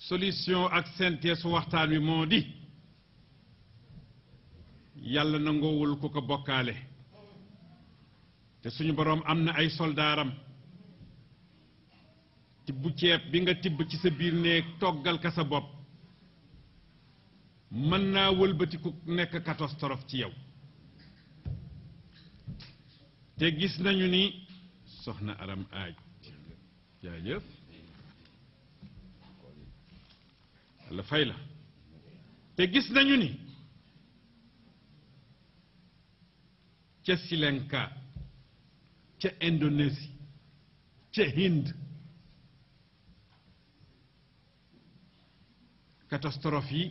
solution ak synthèse waxtaan wi moo di yàlla nangoowul ku ko bokkaale te suñu boroom am na ay soldaaram tibb ceeb bi nga tibb ci sa biir néeg toggal ka sa bopp mën naa wëlbatiku nekk catastrophe ci yow te gis nañu ni soxna aram aaj jaajëf la fay la te gis nañu ni ca Sri Lanka ca Indonésie ca Hind catastrophe yi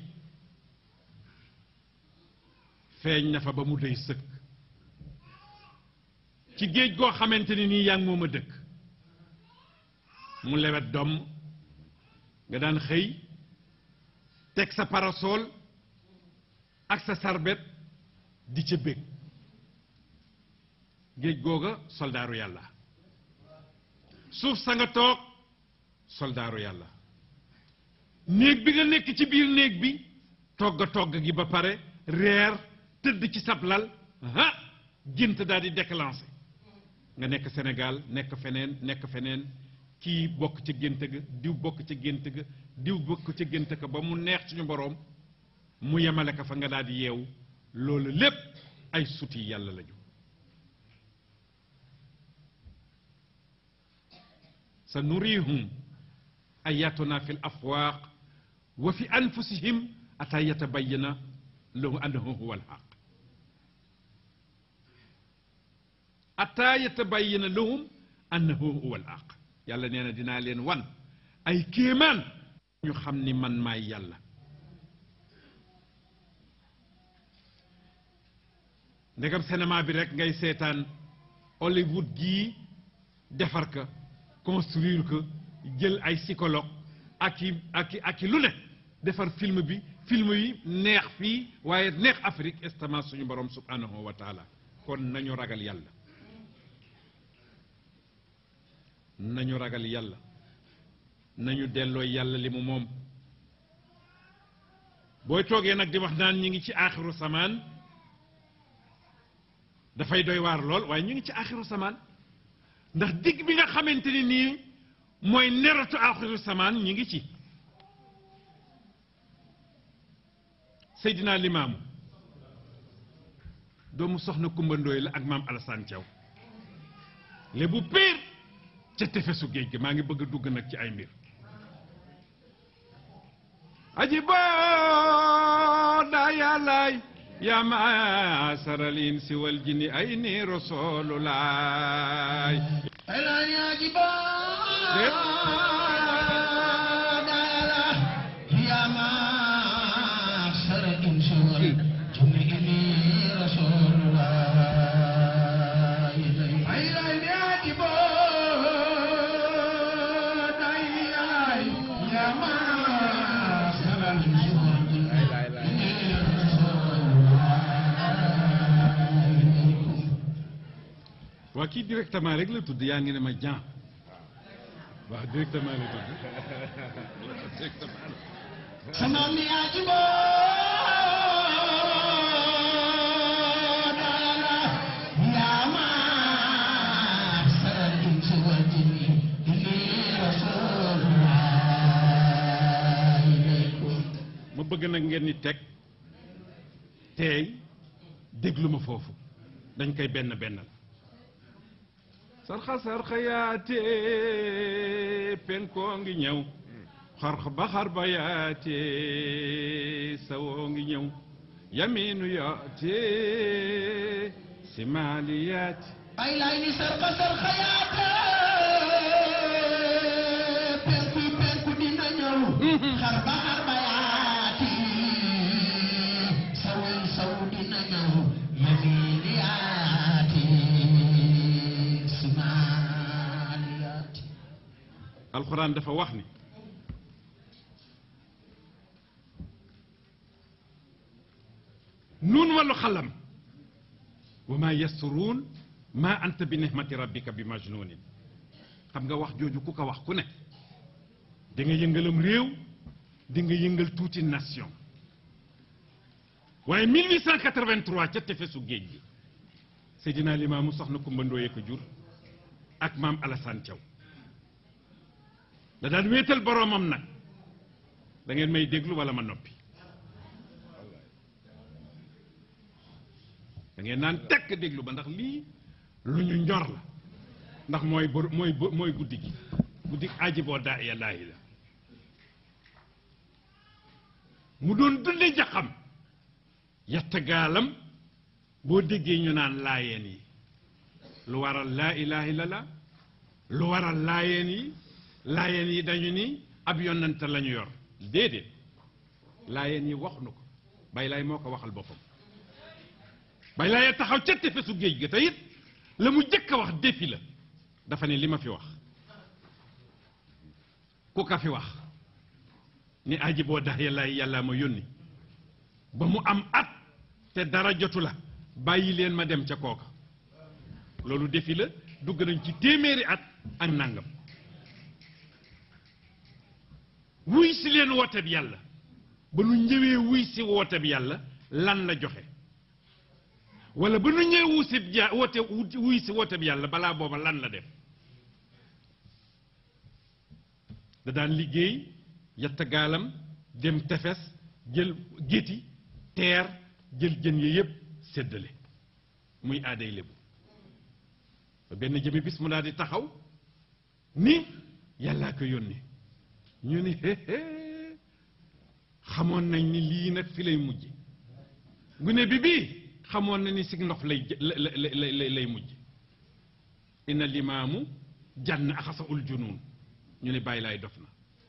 feeñ na fa ba mu dey sëkk ci géej goo xamante ni nii yaa ngi moom a dëkk mu lewet doom nga daan xëy teg sa parasol ak sa sarbet di ca bég géej googa soldaaru yàlla suuf sa nga toog soldaaru yàlla néeg bi nga nekk ci biir néeg bi togg togg gi ba pare reer tëdd ci sablal ha gént daal di déclenché nga nekk Sénégal nekk feneen nekk feneen kii bokk ca gént ga diw bokk ca gént ga diw bokk ca gént ga ba mu neex suñu boroom mu yemale ko fa nga daal di yeewu loolu lépp ay suti yàlla lañu sa nurihum ayatuna fi l afwaaq wa fi anfusihim ata yatabayana lahu annahu huwa alxaq ata yatabayana lahum annahu huwa alxaq yàlla nee na dinaa leen wan ay kéemaan ñu xam ni man maay yàlla ndegam cinéma bi rek ngay seetaan Hollywood gii defar ka construire ko jël ay psychologue ak i ak i ak i lu ne defar film bi film yi neex fii waaye neex Afrique estament suñu borom subhanahu wa taala kon nañu ragal yàlla nañu ragal yàlla nañu delloo yàlla li mu moom booy toogee nag di wax naan ñi ngi ci aaxiru samaan dafay doy waar lool waaye ñu ngi ci aaxiru samaan ndax digg bi nga xamante ni nii mooy neratu aaxiru samaan ñi ngi ci Seydina Limaamu doomu soxna Kumba Ndooy la ak maam Alassane Thiaw lébu piir ca tefesu géej gi maa ngi bëgg a dugg nag ci ay mbir aji boo daa yàllaay yaa maasaral insi wal jinni ay ni rasululaay waa kii directement rek la tudd yaa ngi ne ma Jean waaw directement la tudd directement sama mi ajibo dala yama saral insi wal jinni inni rasulullah ilaykum ma bëgg nag ngeen ni teg teey déglu ma foofu dañ koy benn bennal sarxa sarxa yaate penkoo ngi ñëw xarx ba xar ba yaate sawoo ngi ñëw yaminu yaate simaali yaate ay lay ni sarxa sarxa yaate penku penku dina ñëw xar ba xar ba yaati sawu sawu dina ñëw yamiin yaati simaal yaati alxuraan dafa wax ni nuun wàllu xalam wa maa yasturuun maa anta bi nihmati rabbika bi majnuunin xam nga wax jooju ku ko wax ku ne da nga yëngalam réew di nga yëngal tuuti nation waaye 1883 ca tefesu géej gi Seydina Limaamu soxna Kumba Ndooye ko jur ak maam Alassane Thiaw da daan wéetal boroomam nag da ngeen may déglu wala ma noppi da ngeen naan tekk déglu ba ndax lii lu ñu njor la ndax mooy bor mooy bo- mooy guddi gi guddi aji boo daa yàllaahi la mu doon dunde jaxam yatta gaalam boo déggee ñu naan laayeen yi lu waral laa ilaha illallah lu waral laayeen yi laayeen yi dañu ni ab yonante la ñu yor déedéet laayeen yi wax nu ko bay laay moo ko waxal boppam bay laay taxaw ca tefesu géej ga te it la mu jëkk a wax défi la dafa ne li ma fi wax ku ka fi wax ni aji boo dax yàlla yàlla ma yónni ba mu am at te dara jotu la bàyyi leen ma dem ca kooka loolu défi la dugg nañ ci téeméeri at ak nangam wuy si leen woote bi yàlla ba nu ñëwee wuy si woote bi yàlla lan la joxe wala ba nu ñëwee wuy si ja woote wuy si woote bi yàlla balaa booba lan la def da daan liggéey yatta gaalam dem tefes jël géti teer jël jën ya yépp séddale muy aaday lébu ba benn jëmi bis mu daal di taxaw ni yàllaa ko yónni ñu ni héhé xamoon nañ ni lii nag fi lay mujj gune bi bii xamoon na ni si ndox lay jë- la- la- la- la- lay mujj inna limaamu jànn axasa ul junuun ñu ne bàyyi laay dof na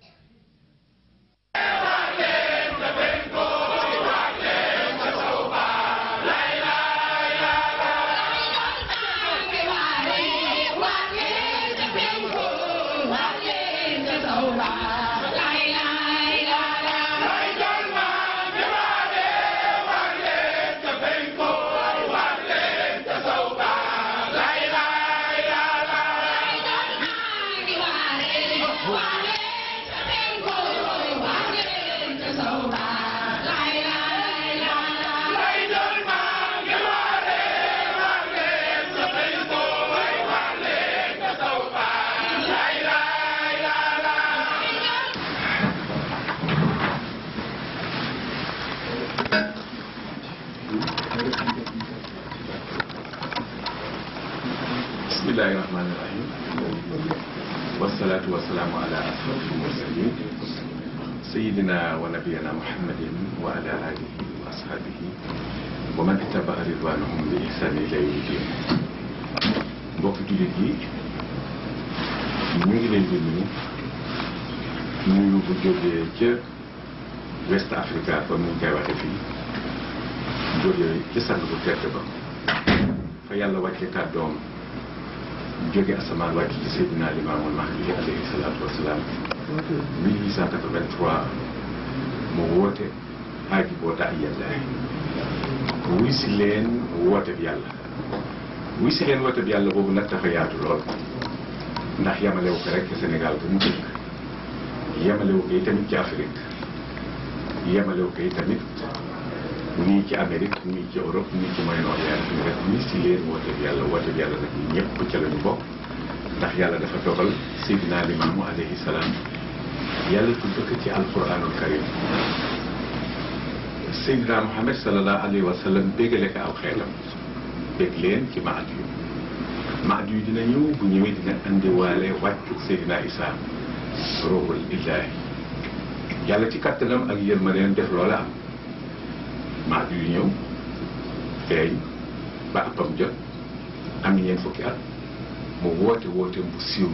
bismillahi rahmani rahim wasalaatu wasalaamu ala ashrafil mursalin sayidina wa nabiyana muhammadin wa ala alihi wa ashabihi wa man ittaba'a ridwanahum bi ihsani ila yawmi din mbokk jullit yi ñu ngi leen di nuyu nuyu bu jógee ca West Africa comme ni ñu koy waxe fii jógee ci sang bu tedd ba fa yàlla wàcce kàddoom jóge asamaan wàcc ci Seydina Limaamul Mahdi alayhi salaatu wasalaam 1883 mu woote aaji boo daa yàlla wuy si leen woote bi yàlla wuy si leen woote bi yàlla boobu nag dafa yaatu lool ndax yamalewu ko rek Sénégal bu mu dëkk yamalewu ko tamit ci Afrique yamalewu ko tamit nii ci Amérique nii ci Europe nii ci Moyen-Orient ñu rek wuy si leen woote bi yàlla woote bi yàlla nag ñëpp ca la ñu bokk ndax yàlla dafa dogal Seydina Limaamu alayhi salaam yàlla tudd ko ci alquranul karim Seydina Muhammad sallallahu alayhi wa sallam bégale ko aw xeelam bég leen ci maad yu maad yu dina ñëw bu ñëwee dina andiwaale wàccu Seydina Isa ruuhul illaahi yàlla ci kattanam ak yërmandeem def loola am maad yu ñëw feeñ ba appam jot am ñeent fukki at mu woote woote bu siiw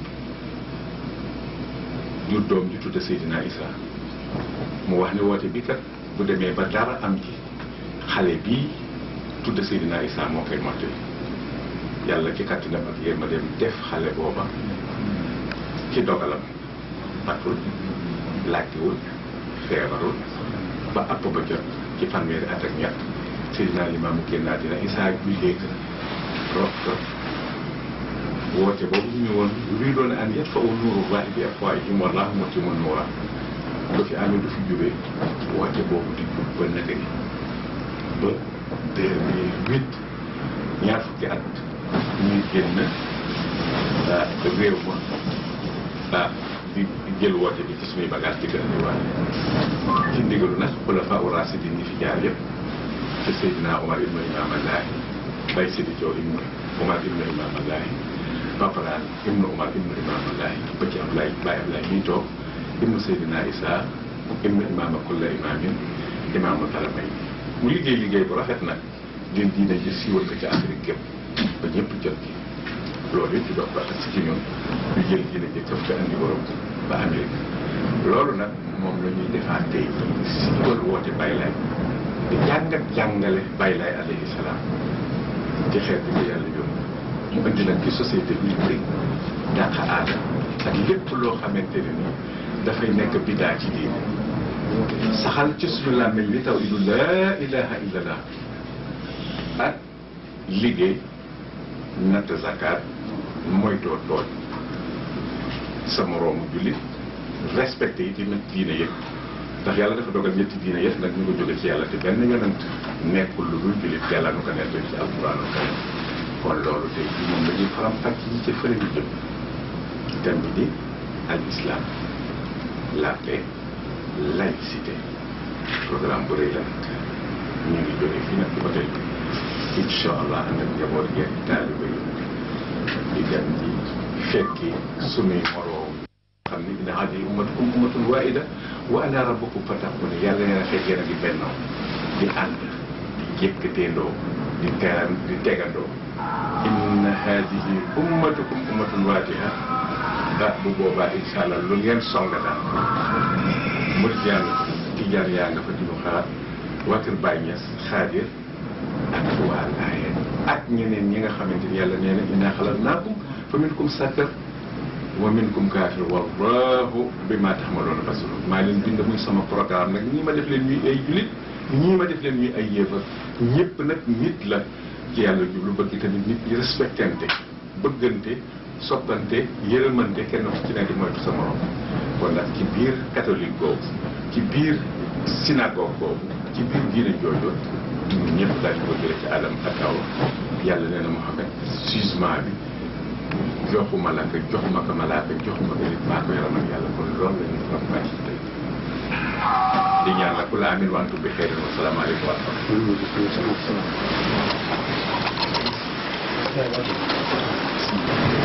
jur doom ji tudde Seydina Isa mu wax ne woote bi kat bu demee ba dara am ci xale bii tudde Seydina Isa moo koy mottali yàlla ci kàttanam ak yéen ma dem def xale booba ci dogalam patul laajtewul feebarul ba app ba jot ci fanweeri at ak ñett Seydina Limaamu génn àddina Isa bi léegi rob ko woote boobu ñu woon luy doon an yat fa u nuuru waaye bi afwaahihim wallaahu mutimmu nuurah ba fi amee du fi jógee woote boobu di jub ba naka ni ba deux mille huit ñaar fukki at ñuy génn ah réew ma ah di jël woote bi ci suñuy bagage di gën a diwaale ci ndigalu nag xulafa u rasidin ñi fi jaar yëpp ci Seydina Omar ibnu Imam Allahi Bay Sidi Jow ibnu Omar ibnu Imam Allahi Paparaan ibnu Omar ibnu Imam Allahi ba ci Ablaye Baye Ablaye mii toog ibnu Seydina Isa ibnu Imam kulla imamin imaamul haramay mu liggéey liggéey bu rafet nag leen diine ji siiwal ko ci Afrique gépp ba ñëpp jot ci loolu it di dox ba si ci ñun ñu jël diine ji këf ko andi Europe ba Amérique loolu nag moom la ñuy defaat tey si wal woote Baye Laye di jàngat jàngale Baye Laye alayhi salaam ci xeet bi ko yàlla yónni mu indi nag ci société bi bëri dàq aada ak lépp loo xamante ne ni dafay nekk bidaa ci diine saxal ci suñu làmmiñ li taw idu laa ilaha illallah ak liggéey natt zakat moytoo tooñ sa moroomu jullit respecté yi tamit diine yëpp ndax yàlla dafa dogal ñetti diine yëpp nag ñu ko jóge ci yàlla te benn yonent nekkul lu dul jullit yàlla nu ko nettali ci alquraanul karim kon loolu tey jii moom la ñuy faram fàcc yi ci fële ñu jëm thème bi di al islam la paix laïcité programme bu rëy la nag ñu ngi jóge fii nag ci hôtel bi incha allah ànd ak njaboot geeg taaliba yi di dem di fekki sunuy moroom xam ni inna haadihi ummatukum ummatun waahida wa ana rabbukum fattaquni yàlla nee na fekkee na di bennoo di ànd di yëkkateendoo di teran di tegandoo inna haadihi ummatukum ummatun waahida ah bu boobaa incha allah lu ngeen songa daal murid yaa nga fa tijaan yaa nga fa dinu xaar waa kër Baay Ñas xaadir ak waa Laayeen ak ñeneen ñi nga xamante ni yàlla nee na innaa xalaqnaakum fa minkum shaakir wa minkum kaafir wallahu bimaa ta'maluuna basiir maa leen bind muy sama programme nag ñii ma def leen ñuy ay julit ñii ma def leen ñuy ay yéefar ñëpp nag nit la ci yàlla jublu bëgg tamit nit ñi respectante bëggante soppante yërëmante kenn ku ci ne di moytu sa morom kon nag ci biir catholique boobu ci biir synagogue boobu ci biir diine jooju ñun ñëpp daal di ko jëlee ci Adam ak Awa yàlla nee na Muhammad jugement bi joxu malaaka joxuma ko malaaka joxuma ko nit maa ko yaram ak yàlla kon loolu la ñuy faram fàcc tey di ñaan la ku la amin wantu bi xëy na salaamaaleykum wa rahmatulah